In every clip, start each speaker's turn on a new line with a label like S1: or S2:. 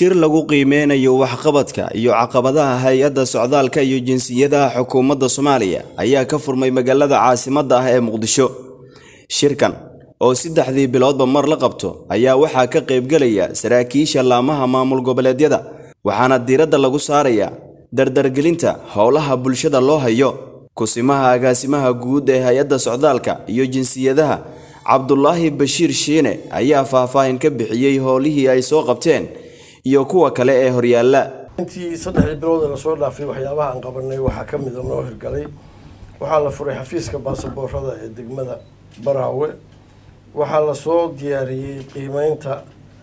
S1: shir lagu qiimeynayo waxqabadka iyo caqabadaha hay-adda socdaalka iyo jinsiyadaha xukuumadda soomaaliya ayaa ka furmay magaalada caasimadda ah ee muqdisho shirkan oo saddexdii biloodba mar la qabto ayaa waxaa ka qaybgelaya saraakiisha laamaha maamul goboleedyada waxaana diiradda lagu saarayaa dardargelinta howlaha bulshada loo hayo kusimaha agaasimaha guud ee hay-adda socdaalka iyo jinsiyadaha cabdulaahi bashiir shiine ayaa faahfaahin ka bixiyey howlihii ay soo qabteen iyo kuwa kale ee horyaalla
S2: intii saddexdii bilood ee lasoo dhaafay waxyaabaha aan qabanay waxaa ka mid a noo hirgalay waxaa la furay xafiiska baasaboorada ee degmada baraawe waxaa lasoo diyaariyey qiimeynta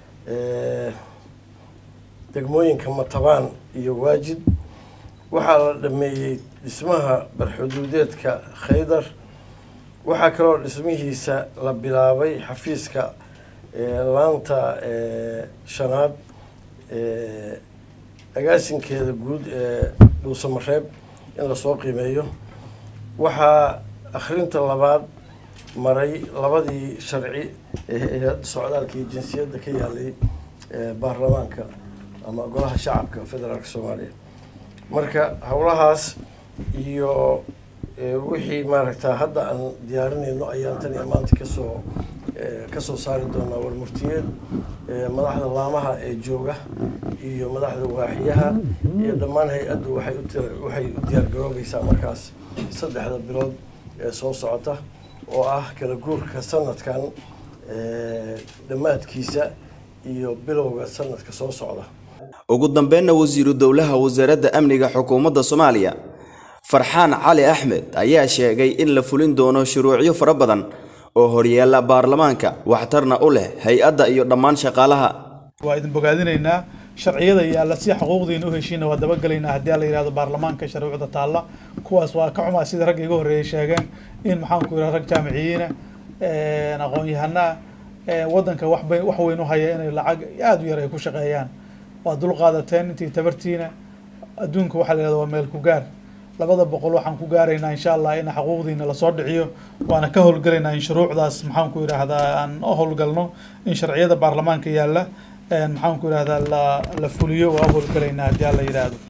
S2: degmooyinka matabaan iyo waajid waxaa la dhameeyey dhismaha barxuduudeedka khaydar waxaa kaloo dhismihiisa la bilaabay xafiiska laanta shanaad agaasinkeeda guud ee dhuusamareeb in lasoo qiimeeyo waxaa akhrinta labaad maray labadii sharci ee hay-adda socdaalka iyo jinsiyadda ka yaalay baarlamaanka ama golaha shacabka federaalka soomaaliya marka howlahaas iyo wixii maaragta hadda aan diyaarinayno ayaan tan iyo maanta kasoo kasoo saari doonaa warmurtiyeed madaxda laamaha ee jooga iyo madaxda waaxiyaha iyo dhammaan hay-addu waxay u waxay u diyaargaroobaysaa markaas saddexda bilood ee soo socota oo ah kala guurka sanadkan dhammaadkiisa iyo bilowga sanadka soo socda
S1: ugu dambeynna wasiiru dowlaha wasaaradda amniga xukuumadda soomaaliya farxaan cali axmed ayaa sheegay in la fulin doono shuruucyo fara badan oo horyaalla baarlamaanka waxtarna u leh hay-adda iyo dhammaan shaqaalaha
S3: waa idin bogaadinaynaa sharciyada yaalla si xuquuqdiina u heshiina waa dabagelaynaa haddii la yidhahdo baarlamaanka sharcuucda taalla kuwaas waa ka xumaa sida ragga iga horreeyay sheegeen in maxaanku yidhaha rag jaamiciyiina aqoon-yahanaa waddanka waxbay wax weyn u haya inay lacag aada u yar ay ku shaqeeyaan waa dul qaadateen intii tabartiina adduunka waxaa la yidhahda waa meel ku gaar labada boqol waxaan ku gaaraynaa insha allah in xuquuqdiina lasoo dhiciyo waana ka howlgalaynaa in shuruucdaas maxaanku yidhaahdaa aan u howlgalno in sharciyada baarlamaanka yaalla maxaanku yidhahdaa la la fuliyo waa u howlgalaynaa haddii alla yidhaahdo